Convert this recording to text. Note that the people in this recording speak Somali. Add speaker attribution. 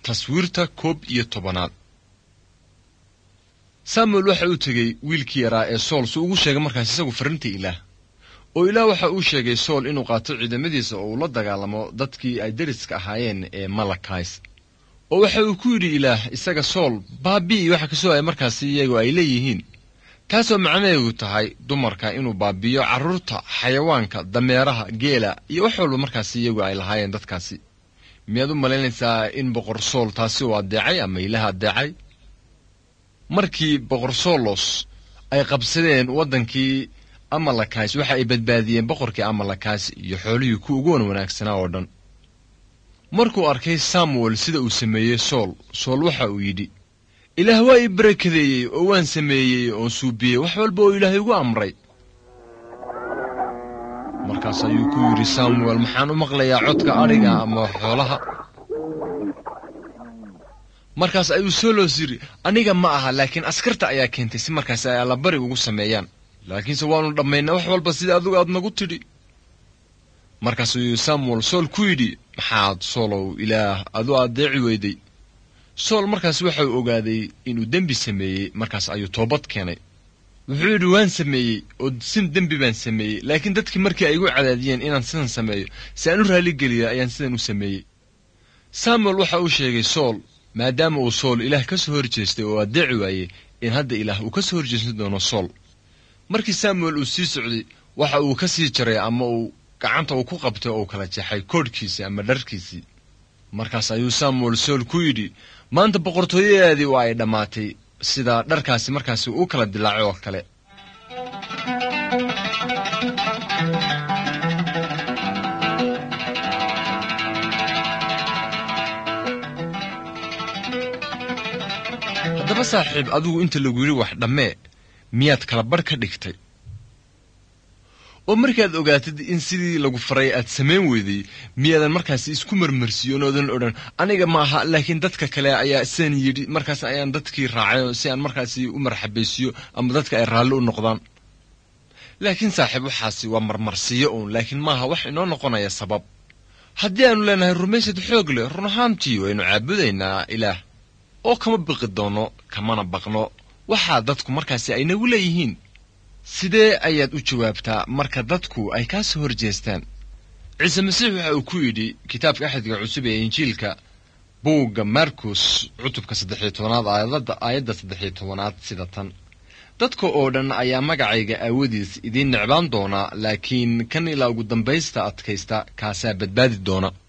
Speaker 1: taswiirta koob iyo tobanaad samuel waxa uu tegey wiilkii yaraa ee sool si ugu sheegay markaas isagu farrinta ilaah oo ilaah waxa uu sheegay sool inuu qaato ciidamadiisa oo uu la dagaalamo dadkii ay deriska ahaayeen ee malakays oo waxa uu ku yidhi ilaah isaga sool baabi'i waxa kasoo ay markaasi iyagu ay leeyihiin taasoo macnaheedu tahay dumarka inuu baabi'iyo carruurta xayawaanka dameeraha geela iyo wax walba markaasi iyagu ay lahaayeen dadkaasi miyaad u malaynaysaa in boqor sool taasi uu addeecay ama ilaah addeecay markii boqor solos ay qabsadeen waddankii amalakays waxa ay badbaadiyeen boqorkii amalakays iyo xoolihii ku ugu wan wanaagsanaa oo dhan markuu arkay samuel sida uu sameeyey sool sool waxa uu yidhi ilaah waa ii barakadeeyey oo waan sameeyey oo suubiyey wax walba oo ilaahay igu amray markaas ayuu ku yidhi samuel maxaan u maqlayaa codka adhiga ama xoolaha markaas ayuu solos yidhi aniga ma aha laakiin askarta ayaa keentay si markaas ay allabari ugu sameeyaan laakiinse waannu dhammaynaa wax walba sidai adigu aad nagu tidhi markaas ayuu samuel sool ku yidhi maxaad soolow ilaah adu addeeci weyday sool markaas waxau ogaaday inuu dembi sameeyey markaas ayuu toobad keenay wuxuu yidhi waan sameeyey oo sin dembi baan sameeyey laakiin dadkii markii ay igu cadaadiyeen inaan sidan sameeyo si aan u raalligeliya ayaan sidan u sameeyey samuel waxa uu sheegay sool maadaama uu sool ilaah ka soo horjeestay oo addeeci waayey in hadda ilaah uu ka soo horjeesan doono sool markii samuel uu sii socday waxa uu ka sii jaray ama uu gacanta uu ku qabtay oo uu kala jeexay koodhkiisii ama dharkiisii markaas ayuu samuel sool ku yidhi maanta boqortooyadeedii waa ay dhammaatay sida dharkaasi markaasi uu kala dilaacay oo kale haddaba saaxiib adigu inta lagu yidhi wax dhammee miyaad kala barh ka dhigtay oo markaad ogaatid in sidii lagu faray aad samayn weyday miyaadan markaasi isku marmarsiiyon oodan odhan aniga ma aha laakiin dadka kale ayaa sidan yidhi markaas ayaan dadkii raacay si aan markaasi u marxabaysiiyo ama dadka ay raalli u noqdaan laakiin saaxiib waxaasi waa marmarsiiyo uun laakiin maaha wax inoo noqonaya sabab haddii aanu leenahay rumaysad xoog leh run ahaantii waynu caabudaynaa ilaah oo kama biqi doono kamana baqno waxaa dadku markaasi ay nagu leeyihiin sidee ayaad u jawaabtaa marka dadku ay kaa soo hor jeestaan ciise masiix waxa uu ku yidhi kitaabka axadka cusub ee injiilka buugga markus cutubka saddexiyo tobanaad aayadada aayadda saddexiyo tobanaad sida tan dadka oo dhan ayaa magacayga aawadiis idiin necbaan doona laakiin kan ilaa ugu dambaysta adkaysta kaasaa badbaadi doona